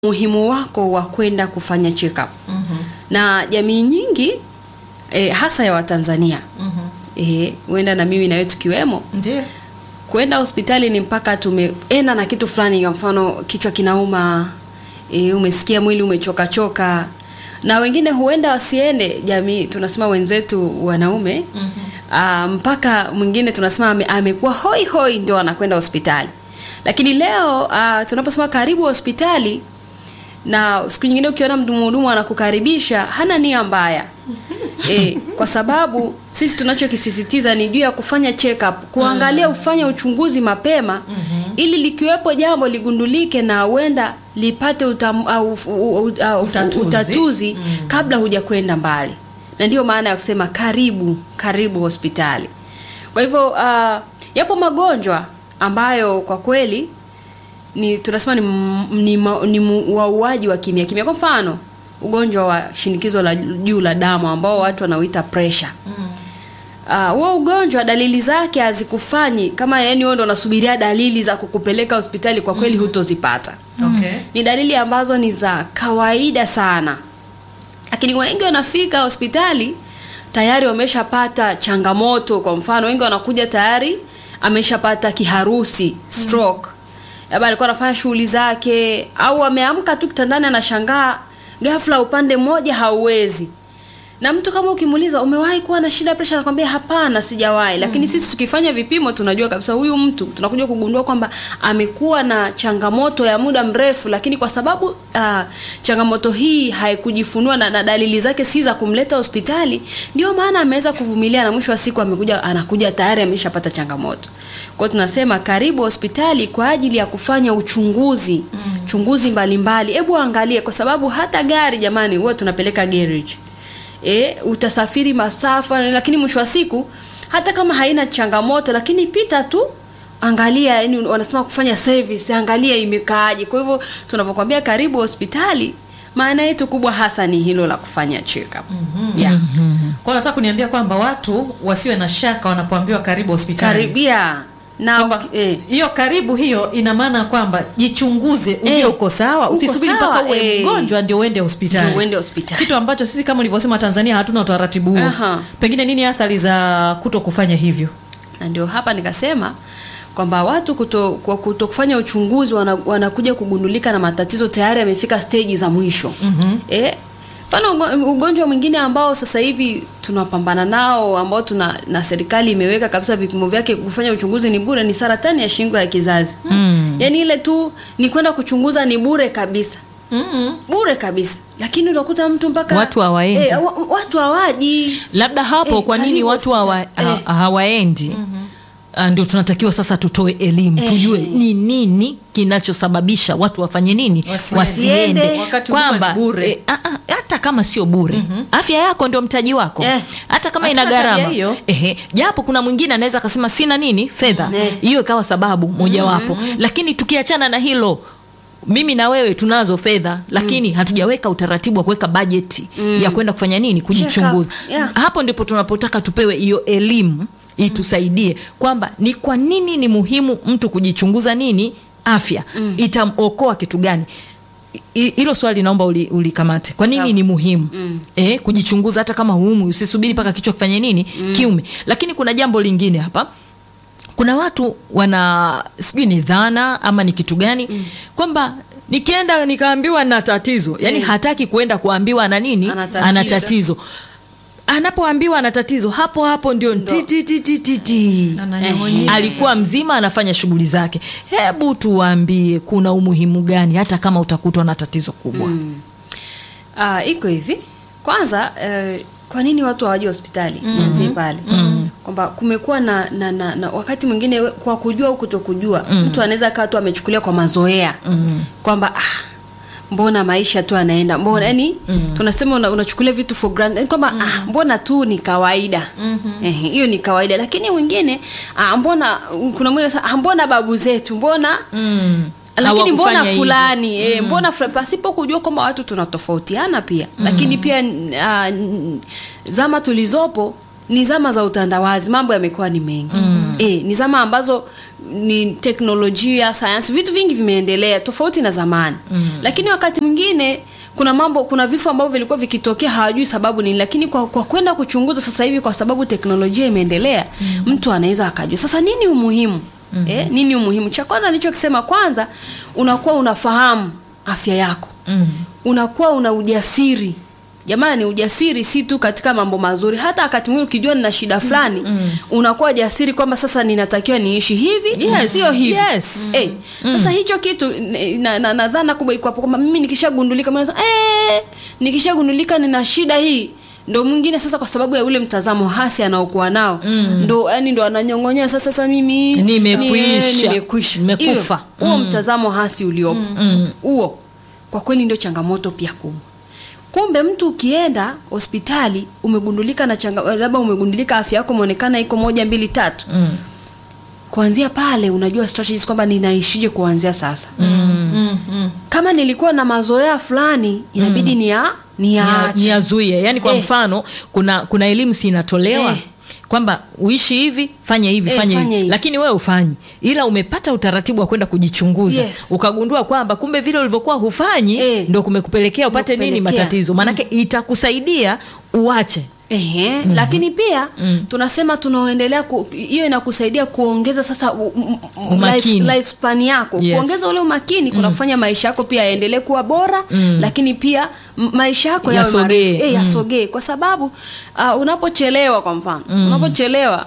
umuhimu wako wa kwenda kufanya check up na jamii nyingi eh, hasa ya Watanzania eh, huenda na mimi na wewe tukiwemo Ndio. kwenda hospitali ni mpaka tumeenda na kitu fulani, kwa mfano kichwa kinauma, e, umesikia mwili umechoka choka, na wengine huenda wasiende. Jamii tunasema wenzetu wanaume ah, mpaka mwingine tunasema ame, amekuwa hoi hoi ndio anakwenda hospitali. Lakini leo ah, tunaposema karibu hospitali na siku nyingine ukiona mhudumu anakukaribisha hana nia mbaya e, kwa sababu sisi tunachokisisitiza ni juu ya kufanya check up, kuangalia ufanye uchunguzi mapema ili likiwepo jambo ligundulike na huenda lipate utam, au, u, u, au, Utatuzi. utatuzi kabla hujakwenda mbali, na ndiyo maana ya kusema karibu karibu hospitali. Kwa hivyo uh, yapo magonjwa ambayo kwa kweli ni tunasema ni, m- ni, ma- ni mu- wauaji wa kimya kimya. Kwa mfano ugonjwa wa shinikizo la juu la damu ambao watu wanauita pressure. Ah, huo ugonjwa dalili zake hazikufanyi kama yani wewe ndo unasubiria dalili za kukupeleka hospitali, kwa kweli hutozipata. Okay. Ni dalili ambazo ni za kawaida sana, lakini wengi wanafika hospitali tayari wameshapata changamoto. Kwa mfano, wengi wanakuja tayari ameshapata kiharusi, stroke, labda alikuwa anafanya shughuli zake, au ameamka tu kitandani anashangaa ghafla upande mmoja hauwezi na mtu kama ukimuuliza umewahi kuwa na shida ya presha, anakwambia hapana, sijawahi. Lakini sisi tukifanya vipimo tunajua kabisa huyu mtu tunakuja kugundua kwamba amekuwa na changamoto ya muda mrefu, lakini kwa sababu uh, changamoto hii haikujifunua na, na dalili zake si za kumleta hospitali, ndio maana ameweza kuvumilia na mwisho wa siku amekuja anakuja tayari ameshapata changamoto. Kwa hiyo tunasema karibu hospitali kwa ajili ya kufanya uchunguzi chunguzi mbalimbali. Hebu angalie, kwa sababu hata gari jamani, huwa tunapeleka garage e, utasafiri masafa, lakini mwisho wa siku hata kama haina changamoto, lakini pita tu angalia, yani wanasema kufanya service, angalia imekaaje. Kwa hivyo tunavyokuambia karibu hospitali, maana yetu kubwa hasa ni hilo la kufanya check up. Yeah. Kwa nataka kuniambia kwamba watu wasiwe na shaka wanapoambiwa karibu hospitali. Karibia na Kwamba eh, hiyo karibu hiyo ina maana kwamba jichunguze ujue Eh, uko sawa, uko usisubiri sawa, mpaka uwe eh. mgonjwa ndio uende hospitali. ndio uende hospitali. Kitu ambacho sisi kama ulivyosema Tanzania hatuna utaratibu huo. Aha. Pengine nini athari za kuto kufanya hivyo? na ndio hapa nikasema kwamba watu kuto, kwa kuto kufanya uchunguzi wana, wanakuja kugundulika na matatizo tayari yamefika steji za mwisho mm-hmm. eh, mfano ugo- ugonjwa mwingine ambao sasa hivi tunapambana nao ambao tuna na serikali imeweka kabisa vipimo vyake kufanya uchunguzi ni bure ni saratani ya shingo ya kizazi mm. yaani ile tu ni kwenda kuchunguza ni bure kabisa Mm-mm. bure kabisa lakini utakuta mtu mpaka Watu hawaendi. eh, wa, watu hawaji labda hapo Eh, kwa nini karibu watu hawa, hospitali. ha, Eh. hawaendi Ah, ndio tunatakiwa sasa tutoe elimu Eh. tujue ni nini kinachosababisha watu wafanye nini Wasiende. wasiende Wakati huduma kwamba ni bure. eh, ah, ah, hata kama sio bure afya yako ndio mtaji wako Eh. hata kama Hatuna ina tabia gharama hiyo. ehe japo kuna mwingine anaweza akasema sina nini fedha Eh. hiyo ikawa sababu mojawapo lakini tukiachana na hilo mimi na wewe tunazo fedha lakini hatujaweka utaratibu wa kuweka bajeti ya kwenda kufanya nini kujichunguza Check up, yeah. hapo ndipo tunapotaka tupewe hiyo elimu itusaidie kwamba ni kwa nini ni muhimu mtu kujichunguza nini afya itamokoa kitu gani I- hilo swali naomba uli- ulikamate kwa nini Sawa. ni muhimu eh, kujichunguza hata kama huumwi usisubiri mpaka kichwa kifanye nini kiume lakini kuna jambo lingine hapa kuna watu wana sijui ni dhana ama ni kitu gani mm. kwamba nikienda nikaambiwa na tatizo yani Mm. hataki kuenda kuambiwa ana nini Ana tatizo. ana tatizo anapoambiwa ana tatizo hapo hapo ndio ti, ti, ti, ti, ti, ti. Ananyong'onyea. alikuwa mzima anafanya shughuli zake hebu tuwaambie kuna umuhimu gani hata kama utakutwa na tatizo kubwa Ah, iko hivi kwanza eh, kwa nini watu hawaji hospitali nianzie pale kwamba kumekuwa na, na, na, na wakati mwingine we- kwa kujua au kutokujua mtu anaweza kaa tu amechukulia kwa mazoea kwamba ah, mbona maisha tu anaenda mbona yani tunasema una, unachukulia vitu for granted yani kwamba ah, mbona tu ni kawaida Ehe, hiyo ni kawaida lakini mwingine ah, mbona kuna mwingine sasa ah, mbona babu zetu mbona lakini mbona Hawakufanya hivyo. fulani e, mbona fulani pasipo kujua kwamba watu tunatofautiana pia lakini pia uh, zama tulizopo ni zama za utandawazi mambo yamekuwa ni mengi mm. e, ni zama ambazo ni teknolojia sayansi vitu vingi vimeendelea tofauti na zamani mm. lakini wakati mwingine kuna mambo kuna vifo ambavyo vilikuwa vikitokea hawajui sababu nini lakini kwa, kwa kwenda kuchunguza sasa hivi kwa sababu teknolojia imeendelea mm. mtu anaweza akajua sasa nini umuhimu mm. eh, nini umuhimu cha kwanza nilichokisema kwanza unakuwa unafahamu afya yako Mm. unakuwa una ujasiri jamani ujasiri si tu katika mambo mazuri hata wakati mwingine ukijua nina shida fulani mm. unakuwa jasiri kwamba sasa ninatakiwa niishi hivi Yes, sio hivi yes. Eh, sasa hicho kitu n- na, na, na dhana kubwa iko hapo kwamba mimi nikishagundulika mimi nasema, eh, nikishagundulika nina shida hii ndo mwingine sasa kwa sababu ya ule mtazamo hasi anaokuwa nao mm. ndo yani ndo ananyong'onyea sasa sasa mimi Nimekwisha. ni- nimekwisha Nimekufa. Hiyo, huo mtazamo hasi uliopo huo kwa kweli ndio changamoto pia kubwa kumbe mtu ukienda hospitali umegundulika na changa labda umegundulika afya yako imeonekana iko moja mbili tatu Mm. kuanzia pale unajua strategies kwamba ninaishije kuanzia sasa Mm, mm. kama nilikuwa na mazoea fulani inabidi ni ya ni Nia- ya niazuie yani kwa Eh. mfano kuna kuna elimu si inatolewa Eh. kwamba uishi hivi fanya hivi Eh, fanya fanya hivi hivi. lakini wewe ufanyi ila umepata utaratibu wa kwenda kujichunguza Yes. ukagundua kwamba kumbe vile ulivyokuwa hufanyi Eh. ndo kumekupelekea upate nini Kumekupelekea. matatizo maanake itakusaidia uache Ehe, mm-hmm. lakini pia mm. tunasema tunaoendelea ku- hiyo inakusaidia kuongeza sasa u, u, u, Umakini. life, lifespan yako Yes. kuongeza ule umakini kuna kufanya maisha yako pia yaendelee kuwa bora mm. lakini pia m- maisha yako yawe Yasogee. marefu. Eh, yasogee kwa sababu uh, unapochelewa kwa mfano mm. unapochelewa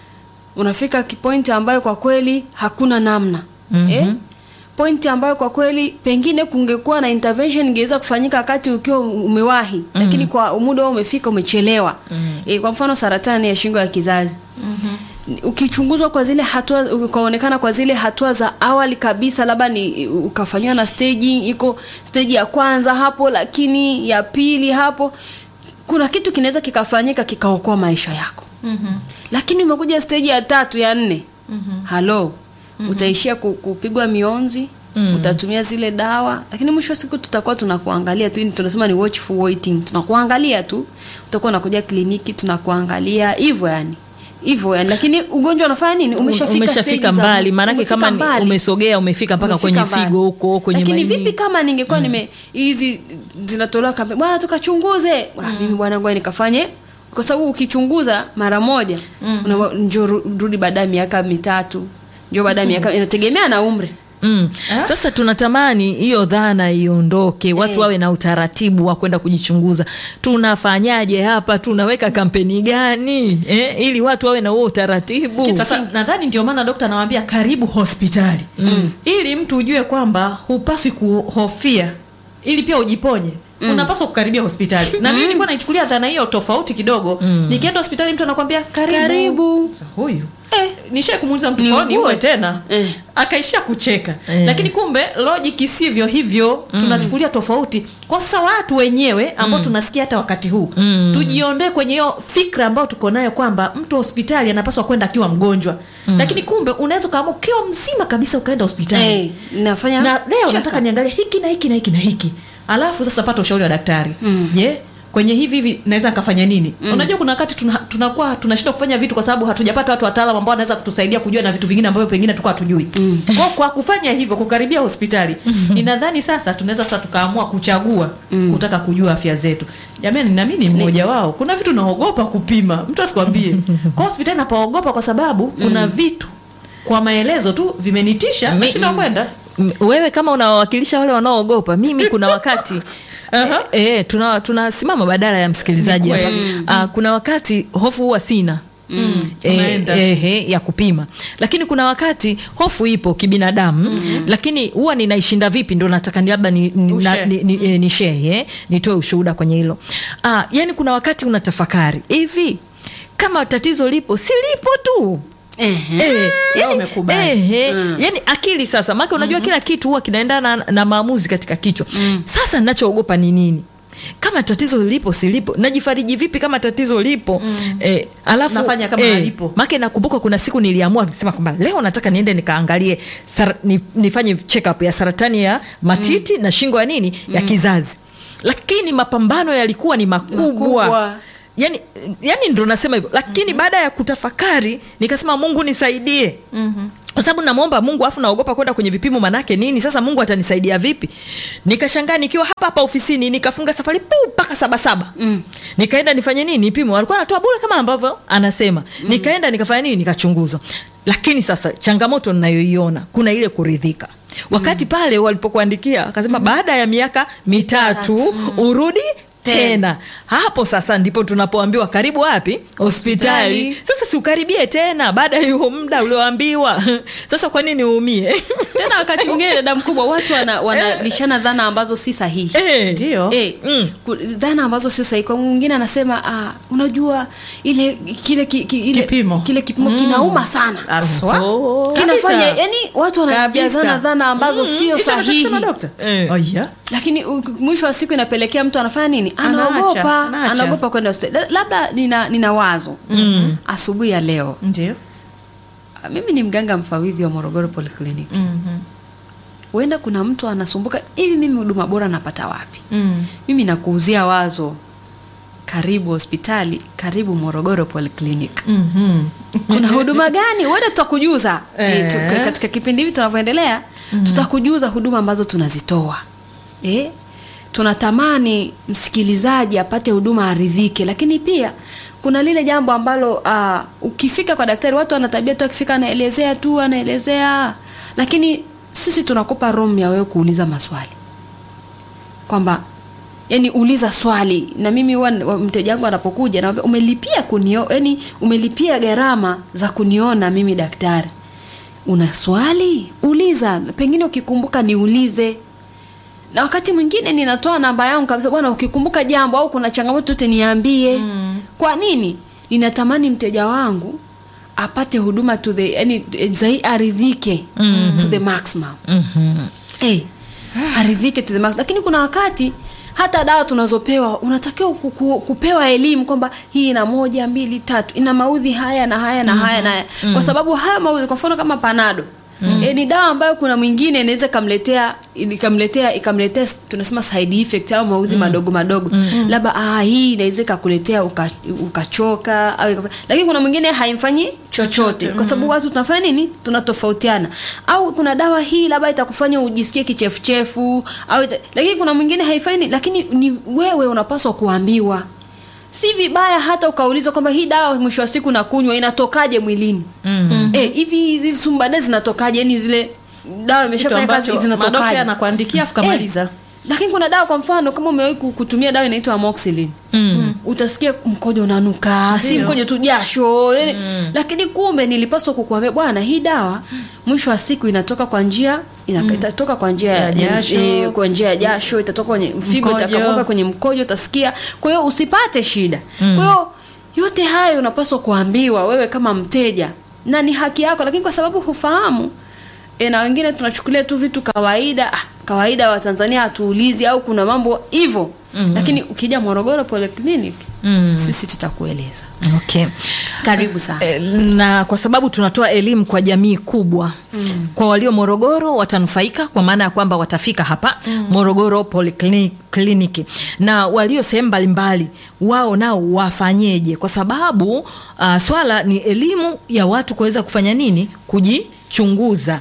unafika kipointi ambayo kwa kweli hakuna namna mm-hmm. eh? pointi ambayo kwa kweli pengine kungekuwa na intervention ingeweza kufanyika wakati ukiwa umewahi mm. lakini kwa muda huo umefika umechelewa mm. e, kwa mfano saratani ya shingo ya kizazi mm-hmm. ukichunguzwa kwa zile hatua ukaonekana kwa zile hatua za awali kabisa labda ni ukafanyiwa na staging iko stage ya kwanza hapo lakini ya pili hapo kuna kitu kinaweza kikafanyika kikaokoa maisha yako mm-hmm. lakini umekuja stage ya tatu ya nne mm-hmm. halo mm-hmm. utaishia ku- kupigwa mionzi mm. utatumia zile dawa lakini mwisho wa siku tutakuwa tunakuangalia tu yani tunasema ni watchful waiting tunakuangalia tu utakuwa unakuja kliniki tunakuangalia hivyo yani hivyo yani lakini ugonjwa unafanya nini umeshafika stage umeshafika za- mbali maanake umefika kama ni- mbali. umesogea umefika mpaka Umefika kwenye mbali. figo huko kwenye lakini maini. vipi kama ningekuwa nime hizi zinatolewa kampeni bwana tukachunguze mm. mimi bwana ngoja nikafanye kwa sababu ukichunguza mara moja mm. njo rudi baada ya miaka mitatu njo baada ya miaka inategemea na umri Mm. Sasa tunatamani hiyo dhana iondoke, watu Eh. wawe na utaratibu wa kwenda kujichunguza. Tunafanyaje hapa? Tunaweka kampeni gani eh, ili watu wawe na huo utaratibu? sasa nadhani ndio maana dokta anawaambia karibu hospitali mm. ili mtu ujue kwamba hupaswi kuhofia ili pia ujiponye mm. unapaswa kukaribia hospitali na mimi nilikuwa naichukulia dhana hiyo tofauti kidogo mm. nikienda hospitali mtu anakwambia karibu, Karibu. Sasa, huyu Eh. nishai kumuuliza mtu Ni "Kwa nini ugue?" uwe tena Eh. akaishia kucheka Eh. lakini kumbe logic sivyo hivyo tunachukulia tofauti kwa sasa watu wenyewe ambao tunasikia hata wakati huu tujiondoe kwenye hiyo fikra ambayo tuko nayo kwamba mtu hospitali anapaswa kwenda akiwa mgonjwa lakini kumbe unaweza ukaamua ukiwa mzima kabisa ukaenda hospitali Eh, nafanya na leo check nataka up. niangalie hiki na hiki na hiki na hiki alafu sasa pata ushauri wa daktari je kwenye hivi hivi naweza nikafanya nini unajua kuna wakati tuna- tunakuwa tunashindwa kufanya vitu kwa sababu hatujapata watu wataalam ambao wanaweza kutusaidia kujua na vitu vingine ambavyo pengine tulikuwa hatujui kwa, kwa kufanya hivyo kukaribia hospitali ninadhani sasa tunaweza sasa tukaamua kuchagua kutaka kujua afya zetu jamani nami ni mmoja wao kuna vitu naogopa kupima mtu asikwambie kwa hospitali napaogopa kwa sababu kuna vitu kwa maelezo tu vimenitisha Mi- nashinda kwenda M- wewe kama unawawakilisha wale wanaoogopa mimi kuna wakati Aha. e, e, tuna tunasimama badala ya msikilizaji Ni hapa kweli. Ah, kuna wakati hofu huwa sina Mm. Unaenda. e, ya kupima lakini kuna wakati hofu ipo kibinadamu mm. lakini huwa ninaishinda vipi ndo nataka ni labda ni, ni, na, Ushare. ni, ni, e, ni share, eh, nitoe ushuhuda kwenye hilo ah, yani kuna wakati unatafakari hivi kama tatizo lipo si lipo tu Ehe. Eh, Leo yani, umekubali. eh, eh, yani akili sasa maake unajua kila kitu huwa kinaendana na, na maamuzi katika kichwa sasa ninachoogopa ni nini kama tatizo lipo silipo najifariji vipi kama tatizo lipo eh, alafu Nafanya kama halipo. make nakumbuka kuna siku niliamua kusema kwamba leo nataka niende nikaangalie sar, ni, nifanye check up ya saratani ya matiti na shingo ya nini ya kizazi lakini mapambano yalikuwa ni makubwa, Makubwa. yani, yani ndo nasema hivyo lakini mm-hmm. baada ya kutafakari nikasema mungu nisaidie mm-hmm kwa sababu namwomba mungu afu naogopa kwenda kwenye vipimo manake nini sasa mungu atanisaidia vipi nikashangaa nikiwa hapa hapa ofisini nikafunga safari pu mpaka sabasaba mm. nikaenda nifanye nini nipimo alikuwa anatoa bure kama ambavyo anasema mm. nikaenda nikafanya nini nikachunguzwa lakini sasa changamoto ninayoiona kuna ile kuridhika wakati mm. pale walipokuandikia akasema mm. baada ya miaka mitatu urudi tena hapo sasa ndipo tunapoambiwa karibu wapi hospitali Hospitali. sasa siukaribie tena baada ya huo muda ulioambiwa sasa kwa nini uumie tena wakati mwingine dada mkubwa watu wana- wanalishana dhana ambazo si sahihi Eh, ndio Eh, Mm. ku- dhana ambazo sio sahihi kwa mwingine anasema ah, unajua ile kile ki, ki, ile, Kipimo. kile kipimo kinauma sana aswa Oh. kinafanya Kabisa. yani watu wanajazana Kabisa. dhana ambazo sio Hicho sahihi anachokisema dokta Eh. oh, yeah. lakini u- mwisho wa siku inapelekea mtu anafanya nini Anaacha, anaogopa anaacha. anaogopa kwenda hospitali La- labda nina, nina wazo mm. asubuhi ya leo ndio Ah, mimi ni mganga mfawidhi wa morogoro polyclinic Mhm. huenda kuna mtu anasumbuka hivi mimi huduma bora napata wapi Mm. mimi nakuuzia wazo karibu hospitali karibu morogoro polyclinic Mhm. kuna huduma gani huenda tutakujuza e, tu, Eh. katika kipindi hivi tunavyoendelea mm. tutakujuza huduma ambazo tunazitoa e? tunatamani msikilizaji apate huduma aridhike lakini pia kuna lile jambo ambalo uh, ukifika kwa daktari watu wana tabia tu akifika anaelezea tu anaelezea lakini sisi tunakupa room ya wewe kuuliza maswali kwamba yani uliza swali na mimi huwa wa- mteja wangu anapokuja naambia umelipia kunio yani umelipia gharama za kuniona mimi daktari una swali uliza pengine ukikumbuka niulize na wakati mwingine ninatoa namba yangu kabisa bwana ukikumbuka jambo au kuna changamoto yote niambie mm. kwa nini ninatamani mteja wangu apate huduma to the yani zai aridhike mm-hmm. to the maximum Mhm. hey, aridhike to the max lakini kuna wakati hata dawa tunazopewa unatakiwa ku- ku- kupewa elimu kwamba hii ina moja mbili tatu ina maudhi haya na haya na haya na haya kwa sababu haya maudhi kwa mfano kama panado mm. e, ni dawa ambayo kuna mwingine inaweza ikamletea ikamletea ikamletea tunasema side effect au maudhi madogo madogo mm. labda ah, hii inaweza ikakuletea uka- ukachoka au ika- lakini kuna mwingine haimfanyi chochote kwa sababu watu tunafanya nini tunatofautiana au kuna dawa hii labda itakufanya ujisikie kichefuchefu au ita, lakini kuna mwingine haifanyi lakini ni wewe unapaswa kuambiwa si vibaya hata ukauliza kwamba hii dawa mwisho wa siku nakunywa inatokaje mwilini mm-hmm. eh, hivi hizi sumbane zinatokaje yani zile dawa kitu imeshafanya kazi ambacho madokta zinatokaje anakuandikia afu kamaliza Eh, lakini kuna dawa kwa mfano kama umewahi ku- kutumia dawa inaitwa amoxicillin mm. utasikia mkojo unanuka si Ndio. mkojo tu jasho yani, lakini kumbe nilipaswa kukuambia bwana hii dawa mwisho wa siku inatoka kwa njia ina, itatoka kwa njia Ya ya jasho. eh, kwa njia ya jasho itatoka kwenye figo Mkojo. itakapoka kwenye mkojo utasikia kwa hiyo usipate shida kwa hiyo yote hayo unapaswa kuambiwa wewe kama mteja na ni haki yako lakini kwa sababu hufahamu e, na wengine tunachukulia tu vitu kawaida ah, kawaida wa Tanzania hatuulizi au kuna mambo hivyo mm-hmm. lakini ukija Morogoro Polyclinic mm. sisi tutakueleza okay. karibu sana Eh, na kwa sababu tunatoa elimu kwa jamii kubwa mm. kwa walio morogoro watanufaika kwa maana ya kwamba watafika hapa mm. morogoro polikliniki na walio sehemu mbalimbali wao nao wafanyeje kwa sababu uh, swala ni elimu ya watu kuweza kufanya nini kujichunguza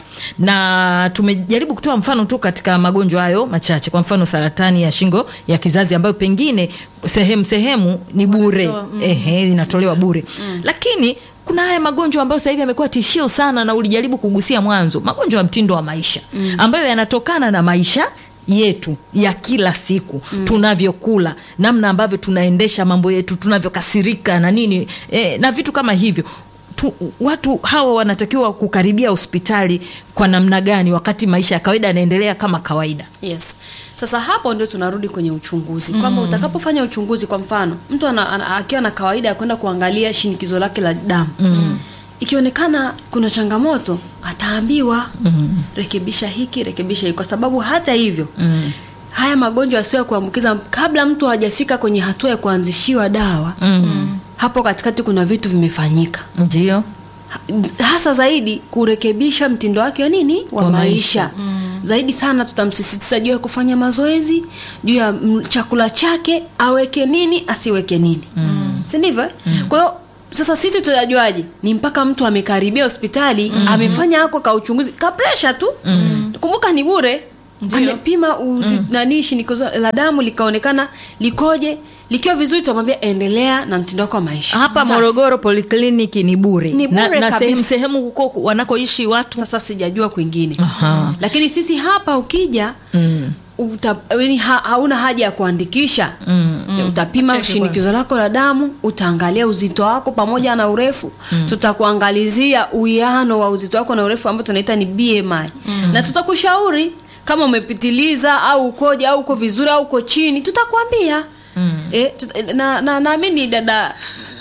na tumejaribu kutoa mfano tu katika magonjwa hayo machache kwa mfano saratani ya shingo ya kizazi ambayo pengine sehemu sehemu ni bure Wanatoa, mm. ehe, inatolewa bure mm. lakini kuna haya magonjwa ambayo sasa hivi yamekuwa tishio sana na ulijaribu kugusia mwanzo magonjwa ya mtindo wa maisha mm. ambayo yanatokana na maisha yetu ya kila siku mm. tunavyokula namna ambavyo tunaendesha mambo yetu tunavyokasirika na nini e, na vitu kama hivyo tu, watu hawa wanatakiwa kukaribia hospitali kwa namna gani wakati maisha ya kawaida yanaendelea kama kawaida yes sasa hapo ndio tunarudi kwenye uchunguzi kwamba utakapofanya uchunguzi kwa mfano mtu ana, ana, akiwa na kawaida ya kwenda kuangalia shinikizo lake la damu mm. ikionekana kuna changamoto ataambiwa mm. rekebisha hiki rekebisha hiki kwa sababu hata hivyo mm. haya magonjwa yasiyo ya kuambukiza kabla mtu hajafika kwenye hatua ya kuanzishiwa dawa mm. hapo katikati kuna vitu vimefanyika ndio Ha- hasa zaidi kurekebisha mtindo wake wa nini wa Wa maisha, maisha. Mm. zaidi sana tutamsisitiza juu ya kufanya mazoezi juu ya mm, chakula chake aweke nini asiweke nini mm. si ndivyo eh? kwa hiyo sasa sisi tutajuaje ni mpaka mtu amekaribia hospitali amefanya ako ka uchunguzi ka presha tu kumbuka ni bure Ndio. amepima uzi, nani shinikizo la damu likaonekana likoje likiwa vizuri tutamwambia endelea na mtindo wako wa maisha hapa Sasa- morogoro polikliniki ni bure Ni na, bure na kabisa. sehemu sehemu huko wanakoishi watu sasa sijajua kwingine Aha. lakini sisi hapa ukija mm. uta, yani ha, hauna haja ya kuandikisha Mm. mm. utapima Cheki shinikizo lako la damu utaangalia uzito wako pamoja na urefu mm. tutakuangalizia uwiano wa uzito wako na urefu ambao tunaita ni BMI mm. na tutakushauri kama umepitiliza au ukoje au uko vizuri au uko chini tutakwambia mm. e, tuta, na na naamini dada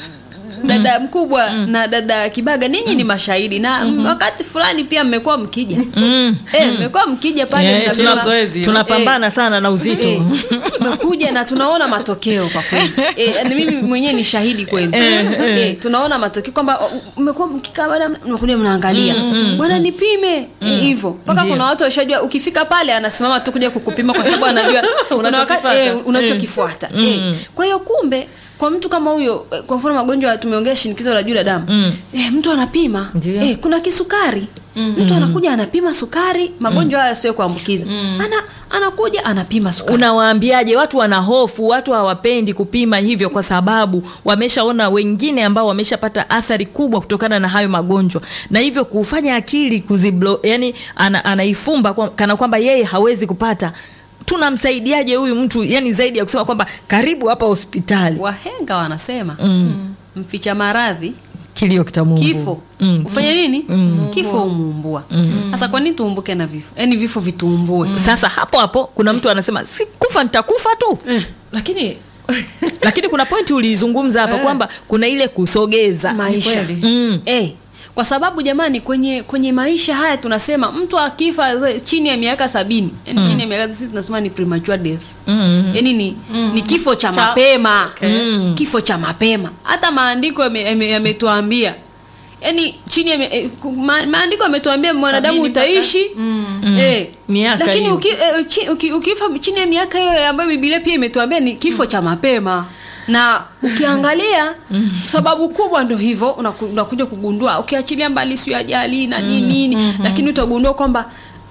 dada mkubwa na dada kibaga ninyi ni mashahidi na wakati fulani pia mmekuwa mkija Mm. Eh, mmekuwa mkija pale Eh, mnapima- tuna zoezi hilo. tunapambana sana na uzito Eh, tumekuja na tunaona matokeo kwa kweli eh, ni mimi mwenyewe ni shahidi kwenu eh, tunaona matokeo kwamba oh, mmekuwa mkikaa baada mnakuja mnaangalia bwana nipime Eh, hivyo mpaka Ndio. kuna watu washajua ukifika pale anasimama tu kuja kukupima kwa sababu anajua kuna wakati- Unachokifuata. eh, unachokifuata eh. kwa hiyo kumbe kwa mtu kama huyo eh, kwa mfano magonjwa tumeongea shinikizo la juu la damu Mm. eh, mtu anapima Ndio. eh, kuna kisukari mtu anakuja anapima sukari magonjwa haya sio kuambukiza ana anakuja anapima sukari unawaambiaje watu wana hofu watu hawapendi kupima hivyo kwa sababu wameshaona wengine ambao wameshapata athari kubwa kutokana na hayo magonjwa na hivyo kufanya akili kuziblo yani ana, anaifumba kwa, kana kwamba yeye hawezi kupata tunamsaidiaje huyu mtu yani zaidi ya kusema kwamba karibu hapa hospitali wahenga wanasema mm. mficha maradhi kilio kitamungu kifo mm. ufanye nini kifo umuumbua sasa kwa nini tuumbuke na vifo yaani vifo vituumbue sasa hapo hapo kuna mtu anasema si kufa nitakufa tu lakini lakini kuna pointi uliizungumza hapa Eh. kwamba kuna ile kusogeza maisha kweli. mm. Eh, kwa sababu jamani kwenye kwenye maisha haya tunasema mtu akifa ze- chini ya miaka sabini yani chini ya miaka sisi tunasema ni premature death Mm. yani ni, ni kifo cha Cha- mapema Okay. kifo cha mapema hata maandiko yame- yame- yametuambia yani chini ya mi- eh, ku- ma, maandiko yametuambia mwanadamu Sabini mpaka- utaishi eh, Miaka lakini hiyo. uki, eh, chi, uki, ukifa chini ya miaka hiyo ambayo Biblia pia imetuambia ni kifo cha mapema na ukiangalia sababu kubwa ndo hivyo unaku- unakuja kugundua ukiachilia mbali sio ajali na nini nini lakini utagundua kwamba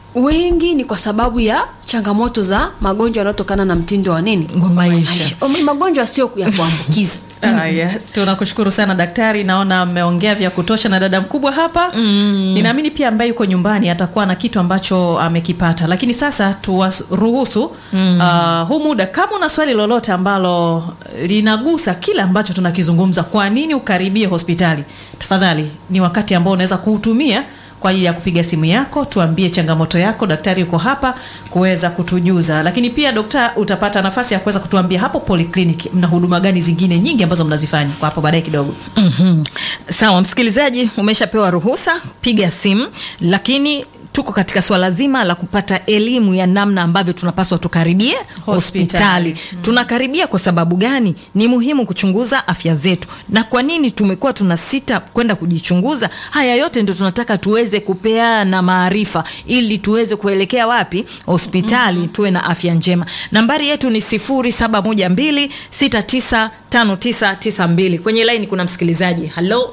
wengi ni kwa sababu ya changamoto za magonjwa yanayotokana na mtindo wa nini Wa maisha. O, magonjwa sio ya kuambukiza Haya, tunakushukuru sana daktari, naona mmeongea vya kutosha na dada mkubwa hapa mm. Ninaamini pia ambaye yuko nyumbani atakuwa na kitu ambacho amekipata, lakini sasa tuwaruhusu mm. uh, huu muda, kama una swali lolote ambalo linagusa kile ambacho tunakizungumza, kwa nini ukaribie hospitali, tafadhali ni wakati ambao unaweza kuutumia kwa ajili ya kupiga simu yako, tuambie changamoto yako. Daktari yuko hapa kuweza kutujuza, lakini pia dokta, utapata nafasi ya kuweza kutuambia hapo polyclinic mna huduma gani zingine nyingi ambazo mnazifanya kwa hapo baadaye kidogo. mm sawa msikilizaji umeshapewa ruhusa piga simu lakini tuko katika swala zima la kupata elimu ya namna ambavyo tunapaswa tukaribie hospitali tunakaribia kwa sababu gani ni muhimu kuchunguza afya zetu na kwa nini tumekuwa tuna sita kwenda kujichunguza haya yote ndio tunataka tuweze kupeana maarifa ili tuweze kuelekea wapi hospitali tuwe na afya njema nambari yetu ni 0712695992 kwenye laini kuna msikilizaji halo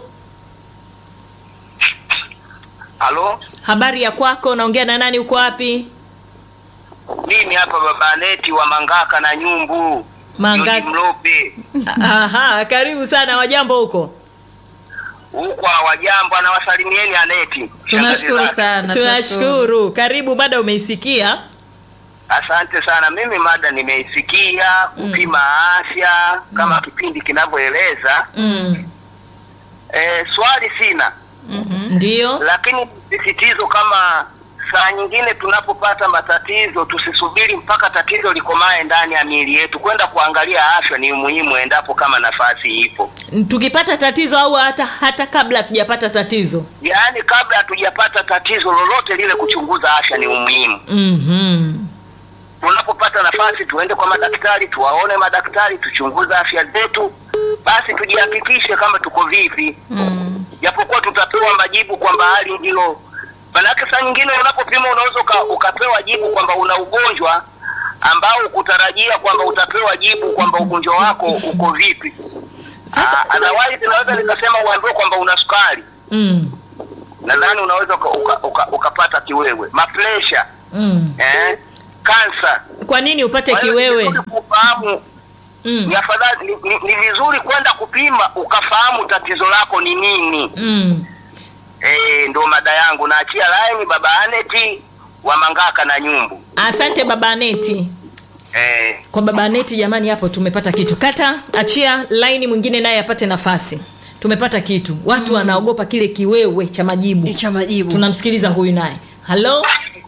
Halo, habari ya kwako naongea na nani uko wapi mimi hapa baba Neti wa Mangaka na Nyumbu Mangaka. George Mlope Aha, karibu sana wajambo huko huko wajambo, anawasalimieni Aneti. Tunashukuru Shangazi zake. sana, tunashukuru karibu mada umeisikia Asante sana. Mimi mada nimeisikia kupima afya kama kipindi kinavyoeleza. mm. E, swali sina, ndio lakini sisitizo kama saa nyingine tunapopata matatizo tusisubiri mpaka tatizo likomae ndani ya miili yetu. Kwenda kuangalia afya ni muhimu endapo kama nafasi ipo. tukipata tatizo au hata hata kabla hatujapata tatizo Yaani kabla hatujapata tatizo lolote lile, kuchunguza afya ni umuhimu. mm-hmm. Tunapopata nafasi, tuende kwa madaktari, tuwaone madaktari, tuchunguze afya zetu, basi tujihakikishe kama tuko vipi, japokuwa tutapewa majibu kwamba hali ndilo. Manake saa nyingine unapopima unaweza uka, ukapewa jibu kwamba una ugonjwa ambao ukutarajia kwamba utapewa jibu kwamba ugonjwa wako uko vipi. Sasa- Ah, otherwise naweza nikasema uambiwe kwamba una sukari mm. nadhani unaweza uka, uka, uka, ukapata kiwewe mapresha Mm. eh, kansa kwa nini upate Kwa hiyo ni kiwewe vizuri kufahamu mm. ni afadhali ni, ni, ni vizuri kwenda kupima ukafahamu tatizo lako ni nini Mm. eh, ndo mada yangu naachia laini baba aneti wa mangaka na nyumbu asante baba aneti eh, kwa baba aneti jamani hapo tumepata kitu kata achia laini mwingine naye apate nafasi tumepata kitu watu wanaogopa kile kiwewe cha majibu cha majibu tunamsikiliza huyu naye halo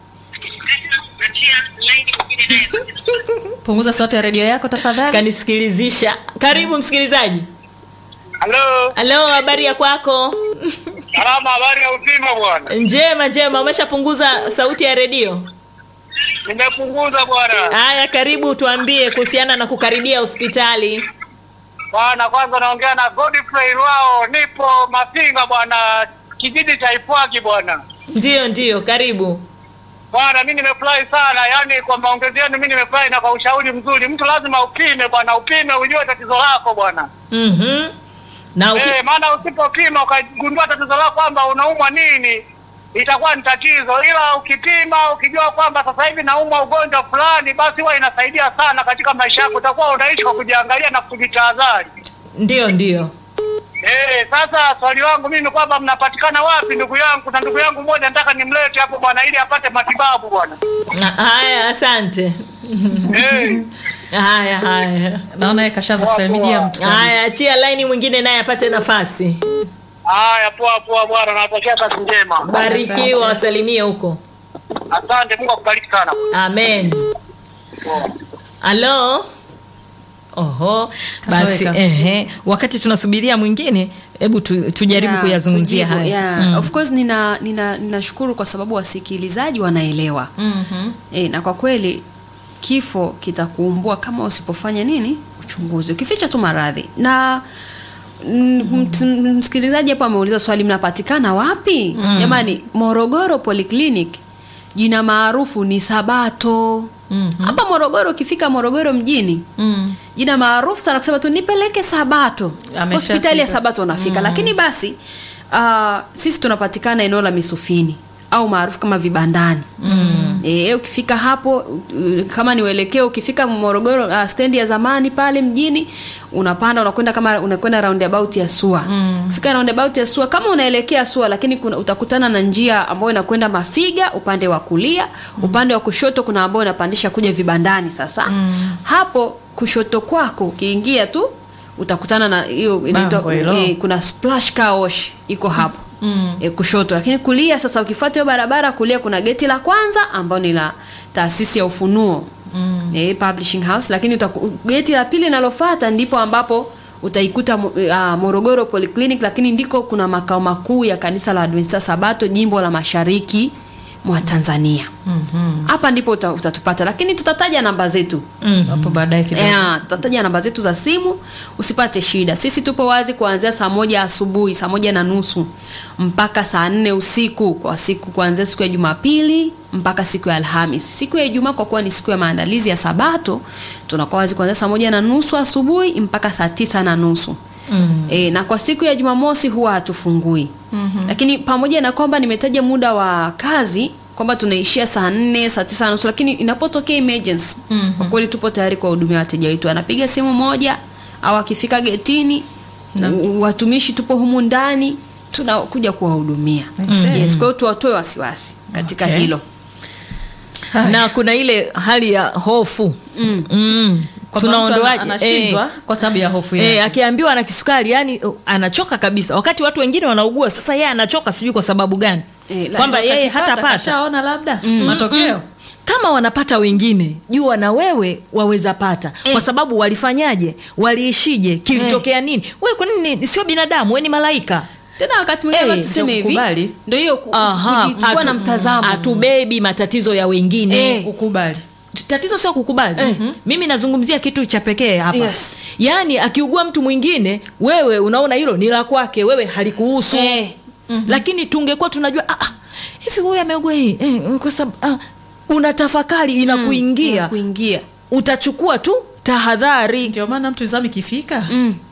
punguza sauti ya redio yako tafadhali kanisikilizisha karibu msikilizaji halo halo habari ya kwako salama habari ya uzima bwana njema njema umeshapunguza sauti ya redio nimepunguza bwana haya karibu tuambie kuhusiana na kukaribia hospitali bwana kwanza naongea na Godfrey Rwao nipo Mapinga bwana kijiji cha Ifwagi bwana ndiyo ndiyo karibu bwana mi nimefurahi sana yani kwa maongezi yenu mi nimefurahi na kwa ushauri mzuri mtu lazima upime bwana upime ujue tatizo lako bwana mm-hmm. na uki... Eh, maana usipopima ukagundua tatizo lako kwamba unaumwa nini itakuwa ni tatizo, ila ukipima ukijua kwamba sasa hivi naumwa ugonjwa fulani, basi huwa inasaidia sana katika maisha yako. Utakuwa unaishi kwa kujiangalia na kujitahadhari. ndiyo ndiyo Eh, sasa swali langu mimi ni kwamba mnapatikana wapi ndugu yangu? Kuna ndugu yangu mmoja nataka nimlete hapo bwana, ili apate matibabu bwana. Na- haya asante Eh, haya haya naona yeye kashaanza kusalimia mtu kabisa. haya achia laini mwingine naye apate nafasi haya, poa poa bwana, nawatakia kazi njema. barikiwa wasalimie huko Asante, Mungu akubariki sana. amen halo oho basi Katoweka. ehe, wakati tunasubiria mwingine hebu tu, tujaribu Yeah, kuyazungumzia tujibu, haya yeah. Mm. of course nina nina ninashukuru kwa sababu wasikilizaji wanaelewa mm-hmm. e, na kwa kweli kifo kitakuumbua kama usipofanya nini uchunguzi ukificha tu maradhi na mm, mt- msikilizaji hapo ameuliza swali mnapatikana wapi jamani morogoro polyclinic jina maarufu ni sabato mm-hmm. hapa morogoro ukifika morogoro mjini Mm. jina maarufu sana kusema tu nipeleke sabato Ameshafika. hospitali ya sabato unafika lakini basi uh, sisi tunapatikana eneo la misufini au maarufu kama vibandani mm. e, ukifika hapo uh, kama ni uelekeo ukifika morogoro uh, stendi ya zamani pale mjini unapanda unakwenda kama unakwenda roundabout ya sua mm. ukifika roundabout ya sua kama unaelekea sua lakini kuna, utakutana na njia ambayo inakwenda mafiga upande wa kulia mm. upande wa kushoto kuna ambayo inapandisha kuja vibandani sasa mm. hapo kushoto kwako ukiingia tu utakutana na hiyo inaitwa Bango hilo. eh, kuna splash car wash iko hapo mm. e, kushoto lakini kulia sasa ukifuata hiyo barabara kulia kuna geti la kwanza ambao ni la taasisi ya ufunuo mm. e, publishing house lakini utaku, geti la pili linalofuata ndipo ambapo utaikuta mo- uh, morogoro polyclinic lakini ndiko kuna makao makuu ya kanisa la adventista sabato jimbo la mashariki mwa tanzania hapa ndipo uta, utatupata lakini tutataja namba zetu hapo baadaye kidogo Yeah, tutataja namba zetu za simu usipate shida sisi tupo wazi kuanzia saa moja asubuhi saa moja na nusu mpaka saa nne usiku kwa siku kuanzia siku ya jumapili mpaka siku ya alhamis siku ya ijumaa kwa kuwa ni siku ya maandalizi ya sabato tunakuwa wazi kuanzia saa moja na nusu asubuhi mpaka saa tisa na nusu Mm. E, na kwa siku ya jumamosi huwa hatufungui mm-hmm. lakini pamoja na kwamba nimetaja muda wa kazi kwamba tunaishia saa nne saa tisa na nusu lakini inapotokea emergency mm-hmm. kwa kweli tupo tayari kuwahudumia wateja wetu anapiga simu moja au akifika getini u- watumishi tupo humu ndani tunakuja kuwahudumia Aisee. yes, kwa hiyo tuwatoe wasiwasi katika Okay. hilo na kuna ile hali ya hofu mm. Mm. Kwamba mtu ana- tunaondoaje anashindwa kwa sababu ya hofu Eh, yake akiambiwa ana kisukari yani uh, anachoka kabisa wakati watu wengine wanaugua sasa yeye anachoka sijui kwa sababu gani Eh, la- kwamba yeye Akipata, hatapata kashaona labda matokeo kama wanapata wengine jua na wewe waweza pata Eh. kwa sababu walifanyaje waliishije kilitokea nini wewe kwa nini sio binadamu we ni malaika tena wakati mwingine Eh, hey, tuseme hivi kukubali. ndio hiyo ku- Aha, kuji- kuwa na hatu- mtazamo hatubebi matatizo ya wengine Eh. kukubali tatizo sio kukubali Eh. mimi nazungumzia kitu cha pekee hapa Yes. yaani akiugua mtu mwingine wewe unaona hilo ni la kwake wewe halikuhusu Eh. lakini tungekuwa tunajua ah, ah, hivi huyu ameugua hii eh, kwa sababu ah, unatafakari inakuingia kuingia utachukua tu tahadhari ndio maana mtu zamu ikifika Mm.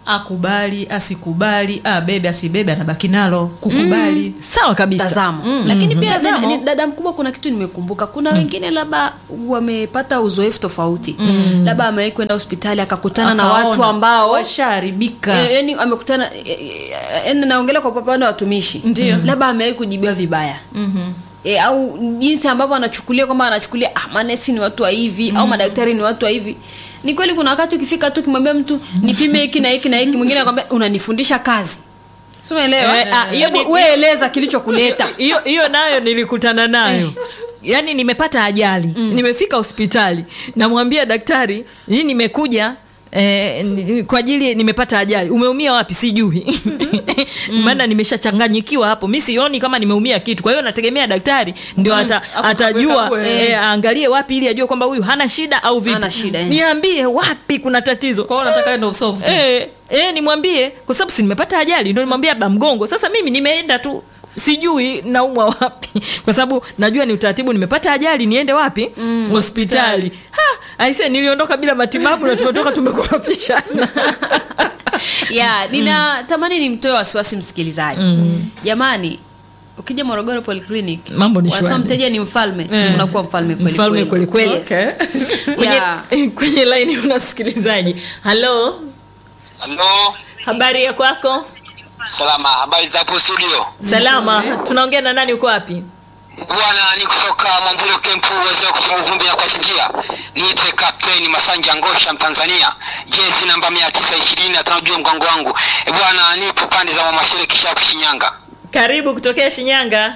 akubali asikubali abebe asibebe anabaki nalo kukubali sawa kabisa tazamo lakini pia Mtazamo. ni- ni- dada mkubwa kuna kitu nimekumbuka kuna wengine labda wamepata uzoefu tofauti labda amewahi kwenda hospitali akakutana na watu Akaona, ambao washaharibika Eh, yani amekutana eh, eh, eh, naongelea kwa upande wa watumishi Ndio. labda amewahi kujibiwa vibaya e, au jinsi ambavyo anachukulia kwamba anachukulia ah, manesi ni watu wa hivi au madaktari ni watu wa hivi ni kweli kuna wakati ukifika tu ukimwambia mtu nipime hiki na hiki na hiki mwingine anakwambia unanifundisha kazi si umeelewa Eh, ah, hiyo Hebu ni- wewe eleza kilichokuleta hiyo hiyo nayo nilikutana nayo yaani nimepata ajali nimefika hospitali namwambia daktari hii nimekuja Eh, ni- kwa ajili nimepata ajali umeumia wapi sijui maana nimeshachanganyikiwa hapo mi sioni kama nimeumia kitu kwa hiyo nategemea daktari ndio ata, Akukague, atajua kakue. eh, aangalie wapi ili ajue kwamba huyu hana shida au vipi Hana shida, eh. niambie wapi kuna tatizo kwa hiyo nataka ndo solve tu. Eh, eh, nimwambie kwa sababu si nimepata ajali ndo nimwambie labda mgongo sasa mimi nimeenda tu sijui naumwa wapi kwa sababu najua ni utaratibu nimepata ajali niende wapi mm, hospitali Ha, aise niliondoka bila matibabu na tumetoka tumekorofishana ya ninatamani nimtoe wasiwasi msikilizaji jamani ukija morogoro polyclinic Mambo ni wanasema shwari. mteja ni mfalme Eh. unakuwa mfalme kweli mfalme kweli kweli Yes. kwenye, Yeah. kwenye laini una msikilizaji halo Halo, habari ya kwako salama. Habari za hapo studio? salama tunaongea na nani uko wapi Bwana, ni kutoka Mwambulo Kempu, wazee wa kutoa vumbi na kuachinjia. Niite Kapteni Masanja Ngosha, Mtanzania, jezi namba mia tisa ishirini na tano juu ya mgongo wangu. E bwana, nipo pande za Mwamashere Kishapu, Shinyanga. karibu kutokea shinyanga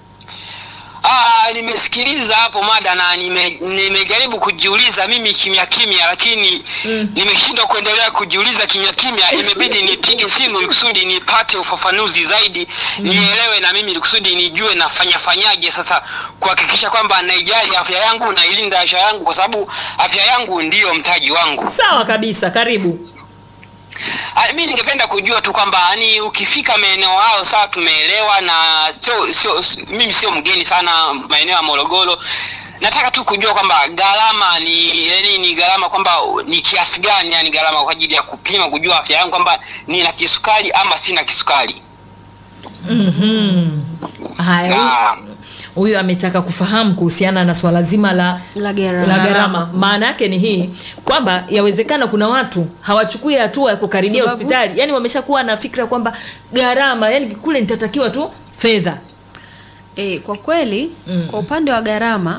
Ah, nimesikiliza hapo mada na nime, nimejaribu kujiuliza mimi kimya kimya, lakini nimeshindwa kuendelea kujiuliza kimya kimya. Imebidi nipige simu ili kusudi nipate ufafanuzi zaidi, nielewe na mimi ili kusudi nijue nafanya fanyaje sasa kuhakikisha kwamba naijali afya yangu nailinda afya yangu, kwa sababu afya yangu ndiyo mtaji wangu. sawa kabisa karibu Ah, mi ningependa kujua tu kwamba yani ukifika maeneo hayo sawa tumeelewa na sio sio s- mimi sio mgeni sana maeneo ya Morogoro nataka tu kujua kwamba gharama ni yani ni gharama kwamba ni kiasi gani yani gharama kwa ajili ya kupima kujua afya yangu kwamba nina kisukari ama sina kisukari haya huyu- na huyu ametaka kufahamu kuhusiana na swala zima la La gharama. la gharama maana yake ni hii kwamba yawezekana kuna watu hawachukui hatua ya kukaribia Sababu? hospitali yani wameshakuwa na fikra kwamba gharama yani kule nitatakiwa tu fedha E, kwa kweli mm. kwa upande wa gharama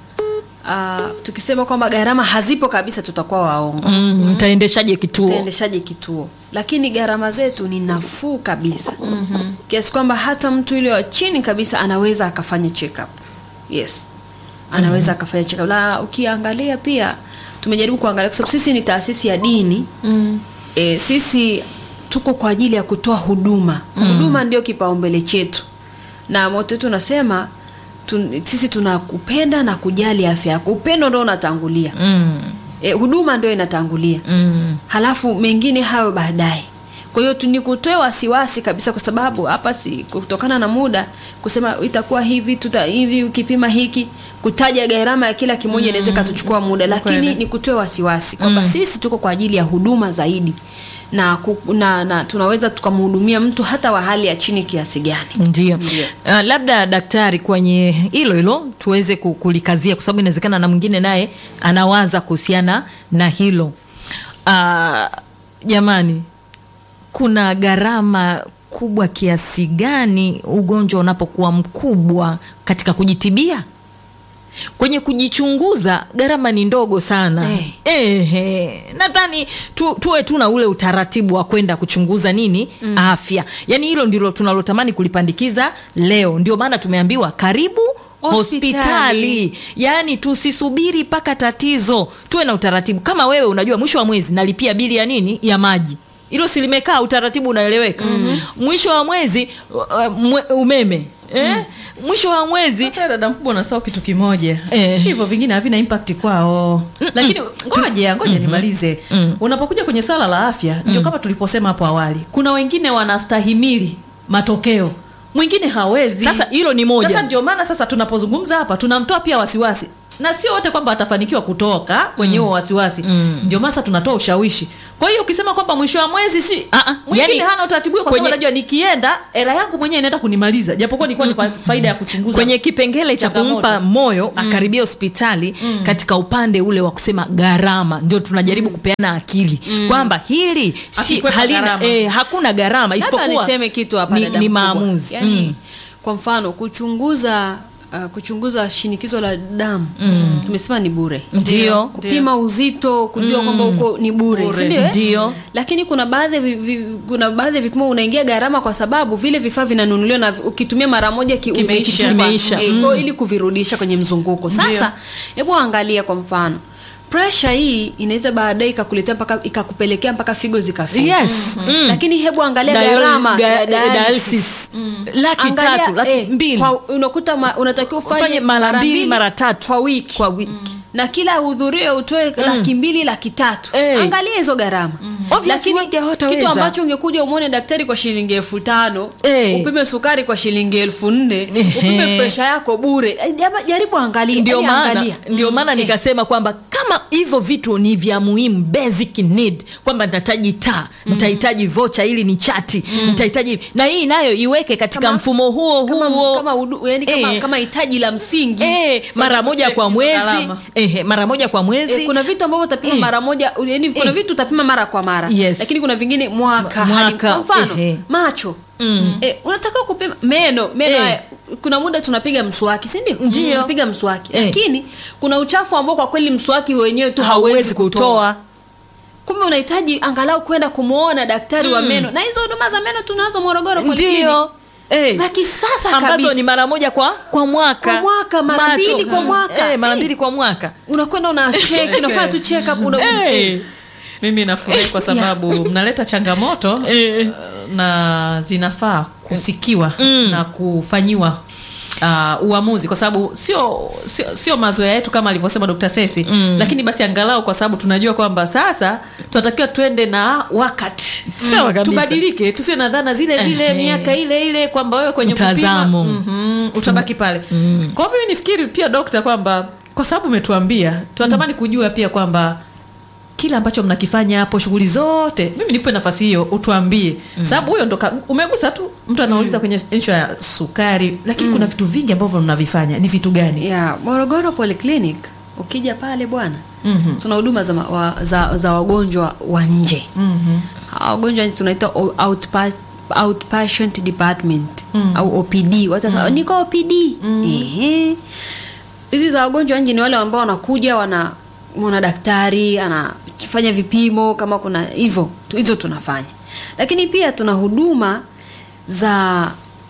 uh, tukisema kwamba gharama hazipo kabisa tutakuwa waongo mm, mtaendeshaje kituo utaendeshaje kituo lakini gharama zetu ni nafuu kabisa mm-hmm. kiasi kwamba hata mtu yule wa chini kabisa anaweza akafanya check up yes anaweza mm-hmm. akafanya check up na ukiangalia pia tumejaribu kuangalia kwa sababu sisi ni taasisi ya dini mm. e, sisi tuko kwa ajili ya kutoa huduma mm. huduma ndio kipaumbele chetu na moto wetu unasema tun, sisi tunakupenda na kujali afya yako upendo ndo unatangulia mm, e, huduma ndio inatangulia mm, halafu mengine hayo baadaye kwa hiyo tu- nikutoe wasiwasi kabisa kwa sababu hapa si kutokana na muda kusema itakuwa hivi tuta hivi ukipima hiki kutaja gharama ya kila kimoja inaweza ikatuchukua muda lakini Kweli. nikutoe wasiwasi kwamba sisi tuko kwa ajili ya huduma zaidi na, ku, na, na tunaweza tukamhudumia mtu hata wa hali ya chini kiasi gani ndio uh, labda daktari kwenye hilo hilo tuweze ku- kulikazia kwa sababu inawezekana na mwingine naye anawaza kuhusiana na hilo uh, jamani kuna gharama kubwa kiasi gani ugonjwa unapokuwa mkubwa katika kujitibia kwenye kujichunguza gharama ni ndogo sana Eh. Ehe, nadhani tu, tuwe tu na ule utaratibu wa kwenda kuchunguza nini mm. afya yaani hilo ndilo tunalotamani kulipandikiza leo ndio maana tumeambiwa karibu Hospitali. hospitali yaani tusisubiri mpaka tatizo tuwe na utaratibu kama wewe unajua mwisho wa mwezi nalipia bili ya nini ya maji hilo silimekaa utaratibu unaeleweka mm-hmm. mwisho wa mwezi uh, mwe, umeme eh? mwisho wa mwezi sasa dada mkubwa unasahau kitu kimoja Eh. hivyo vingine havina impact kwao lakini ngoja ngoja nimalize unapokuja kwenye swala la afya ndio kama tuliposema hapo awali kuna wengine wanastahimili matokeo mwingine hawezi Sasa hilo ni moja. sasa ndio maana sasa tunapozungumza hapa tunamtoa pia wasiwasi na sio wote kwamba watafanikiwa kutoka kwenye huo wasiwasi ndio masa tunatoa ushawishi kwa hiyo ukisema kwamba mwisho wa mwezi si Ah, ah, mwingine yani, hana utaratibu huo kwa sababu kwenye- najua nikienda hela yangu mwenyewe inaenda kunimaliza japokuwa nilikuwa ni kwa faida ya kuchunguza kwenye kipengele cha changamoto. kumpa moyo akaribia hospitali katika upande ule wa kusema gharama ndio tunajaribu kupeana akili kwamba hili si, Asikwepa halina, gharama. eh, hakuna gharama labda isipokuwa niseme kitu hapa ni, dada ni mkubwa. maamuzi yani, Mm. kwa mfano kuchunguza uh, kuchunguza shinikizo la damu tumesema ni bure Ndio. kupima uzito kujua kwamba uko ni bure, Bure. si ndio, eh? Ndio. lakini kuna baadhi ya vi, vi, kuna baadhi ya vipimo unaingia gharama kwa sababu vile vifaa vinanunuliwa na ukitumia mara moja ki, Kimeisha. umekitupa. Kimeisha. Eh, kwa ili kuvirudisha kwenye mzunguko sasa hebu angalia kwa mfano presha hii inaweza baadaye ikakuletea mpaka ikakupelekea mpaka figo zikafika Yes. Mm. lakini hebu angalia Dial- gharama ga- ya dialysis. dialysis. laki Angalia, tatu laki eh, mbili kwa- unakuta ma, unatakiwa ufanye Ufanye mara mbili, mara tatu. kwa wiki kwa wiki na kila uhudhurio utoe laki mbili laki tatu Eh. angalia hizo gharama Obviously wengi hawataweza. kitu ambacho ungekuja umwone daktari kwa shilingi elfu tano Eh. upime sukari kwa shilingi elfu nne Ehe. upime presha yako bure Eh, jama- jaribu angalia ndio yaani maana angalia. ndio maana Eh. nikasema kwamba kama hivyo vitu ni vya muhimu basic need kwamba nitahitaji taa nitahitaji vocha ili ni chati nitahitaji na hii nayo iweke katika Kama- mfumo huo kama, huo kama, udu, yani kama, Eh. kama hitaji la msingi Eh, mara moja kwa hizo mwezi gharama. eh, mara moja kwa mwezi Eh, kuna vitu ambavyo utapima Eh. mara moja yani kuna Eh. vitu utapima mara kwa mara Yes. lakini kuna vingine mwaka, Mwaka, hadi- kwa mfano ehe. macho eh, unataka kupima meno meno Eh. haya kuna muda tunapiga mswaki si ndio Ndio. tunapiga mswaki Eh. lakini kuna uchafu ambao kwa kweli mswaki wenyewe tu hauwezi hauwezi kutoa kutoa kumbe unahitaji angalau kwenda kumwona daktari wa meno na hizo huduma za meno tunazo morogoro polyclinic. ndio eh. za kisasa ambazo kabisa ni mara moja kwa kwa mwaka Kwa mwaka, mara Macho. mbili kwa mwaka. eh, mara Eh. mbili kwa mwaka unakwenda una check unafanya tu check up una, Eh. mimi nafurahi kwa sababu mnaleta changamoto Eh. na zinafaa kusikiwa na kufanyiwa Uh, uamuzi kwa sababu sio sio, sio mazoea yetu kama alivyosema Dr. Sesi lakini basi angalau kwa sababu tunajua kwamba sasa tunatakiwa twende na wakati Sawa kabisa. tubadilike tusiwe na dhana zile zile Ehe. miaka ile ile kwamba wewe kwenye Mtazamo. kupima mhm, utabaki pale kwa hivyo mimi nifikiri pia dokta kwamba kwa sababu umetuambia tunatamani kujua pia kwamba kile ambacho mnakifanya hapo shughuli zote mimi nipe nafasi hiyo utuambie sababu huyo ndo ka- umegusa tu mtu anauliza kwenye issue ya sukari lakini kuna vitu vingi ambavyo mnavifanya ni vitu gani ya morogoro polyclinic ukija pale bwana Mhm. tuna huduma za, ma- wa, za, za wagonjwa wa nje Mhm. Hawa wagonjwa tunaita o- outpa, outpatient department au opd watu wasema niko opd Ehe. hizi za wagonjwa wa nje ni wale ambao wanakuja wana mwana daktari anafanya vipimo kama kuna hivyo tu- hizo tunafanya lakini pia tuna huduma za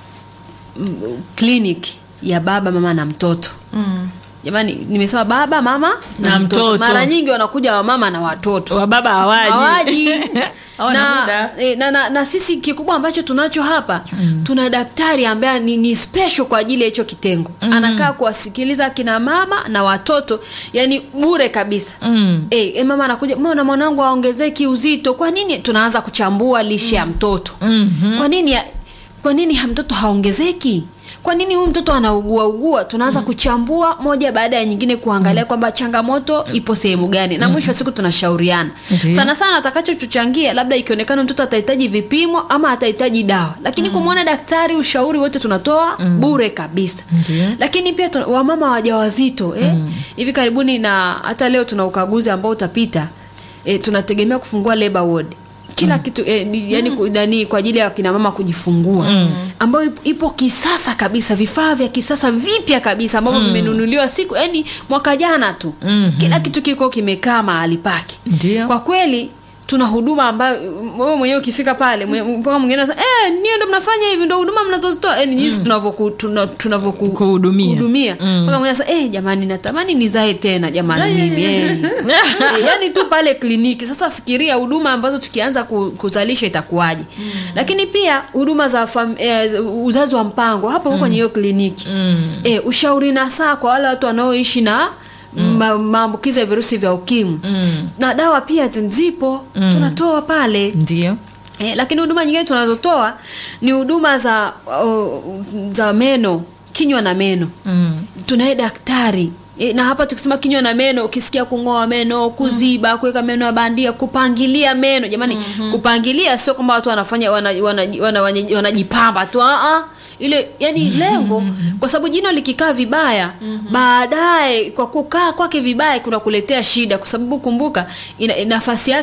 mm, clinic ya baba mama na mtoto Mm. jamani nimesema baba mama Na mtoto. mara nyingi wanakuja wamama na watoto wa baba hawaji hawaji Hawana na, muda. eh, na, na, na sisi kikubwa ambacho tunacho hapa tuna daktari ambaye ni, ni special kwa ajili ya hicho kitengo anakaa kuwasikiliza kina mama na watoto yani bure kabisa Mm. eh, eh, mama anakuja mbona mwanangu aongezeki uzito kwa nini tunaanza kuchambua lishe ya mtoto Mhm. kwa nini ya- kwa nini ha- mtoto haongezeki kwa nini huyu mtoto anaugua ugua tunaanza kuchambua moja baada ya nyingine kuangalia kwamba changamoto ipo sehemu gani na mwisho wa siku tunashauriana Ndiyo. sana sana atakachotuchangia labda ikionekana mtoto atahitaji vipimo ama atahitaji dawa lakini kumwona daktari ushauri wote tunatoa bure kabisa Ndiyo. lakini pia tuna, wamama wajawazito eh? hivi karibuni na hata leo tuna ukaguzi ambao utapita eh, tunategemea kufungua labor ward kila kitu eh, ni- yani ku- nani kwa ajili ya kina mama kujifungua ambayo ipo- ipo kisasa kabisa vifaa vya kisasa vipya kabisa ambavyo vimenunuliwa siku yani mwaka jana tu kila kitu kiko kimekaa mahali pake Ndio. kwa kweli tuna huduma ambayo wewe mwenyewe ukifika pale mwe- mpaka mwingine anasema eh niyo ndo mnafanya hivi ndo huduma mnazozitoa eh ni jinsi tunavyoku tuna- tunavyoku Kuhudumia. hudumia mpaka mwingine anasema eh jamani natamani nizae tena jamani mimi eh Eh, yani tu pale kliniki sasa fikiria huduma ambazo tukianza ku- kuzalisha itakuwaje lakini pia huduma za fam, eh, uzazi wa mpango hapo mm. kwenye hiyo kliniki eh, ushauri na saa kwa wale watu wanaoishi na ma- maambukizi ya virusi vya ukimwi na dawa pia t- zipo tunatoa pale ndio Eh, lakini huduma nyingine tunazotoa ni huduma za uh, za meno kinywa na meno mm. tunaye daktari E, na hapa tukisema kinywa na meno ukisikia kung'oa meno kuziba kuweka meno ya bandia kupangilia meno jamani kupangilia sio kwamba watu wanafanya wanajipamba wana, wana, wana, wanajipamba tu ah, ah. ile yani lengo kwa sababu jino likikaa vibaya baadaye kwa kukaa kwake vibaya kuna kuletea shida kwa sababu kumbuka ina, nafasi yake